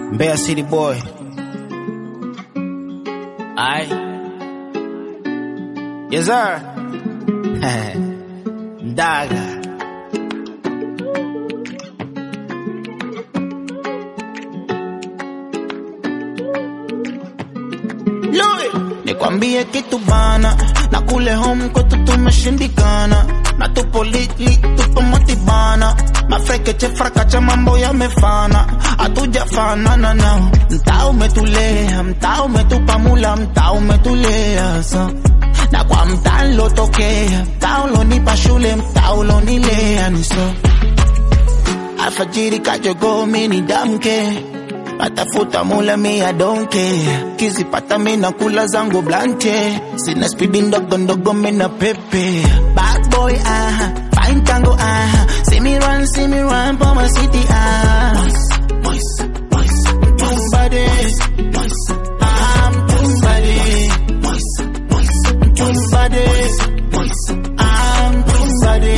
Mbeya City boy. Aye. Yes sir. Ndaga. Louis. Nikwambie kitu bana, na kule home kwetu tumeshindikana, na tupo litli, tupo motibana, mafrekeche frakacha mambo yamefana, hatujafanana nao. Mtaa umetulea, mtaa umetupa mula, mtaa umetulea sa na kwa mtaa nilotokea, mtaa ulonipa shule, mtaa ulonilea ni so alfajiri kajogo mini damke natafuta mula mi I don't care kizipata mina kula zangu blante sina spidi ndogo ndogo mina pepe bad boy ah fine tango ah see me run see me run for my city ah Tumbade, I'm tumbade, tumbade, I'm tumbade,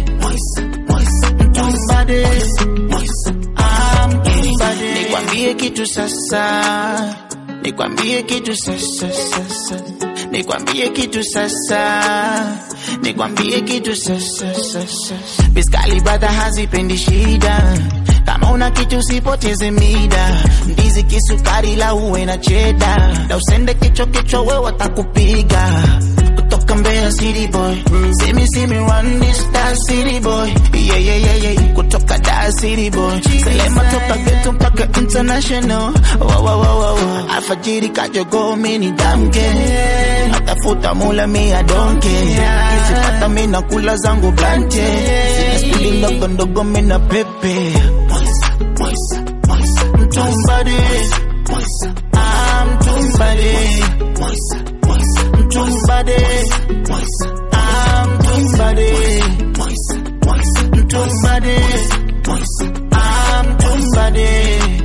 tumbade, I'm tumbade. Nikwambie kitu sasa, nikwambie kitu sasa, sasa. Nikwambie kitu sasa, nikwambie kitu sasa, sasa. Biskali brother hazipendi shida, kama una kitu usipoteze mida. Ndizi kisukari la uwe na cheda, na usende kichwa kichwa we watakupiga kutoka Mbeya City boy, see me see me run this Dar City boy, yeah yeah yeah yeah, kutoka Dar City boy, selema toka ghetto mpaka international, wow wow wow wow, alfajiri kajogo mini damke, natafuta mula mi I don't care, kisipata mi nakula zangu blante, sina spidi ndogo ndogo mi na pepe, mtumbade, I'm tumbade, mtumbade, I'm tumbade, mtumbade, I'm tumbade.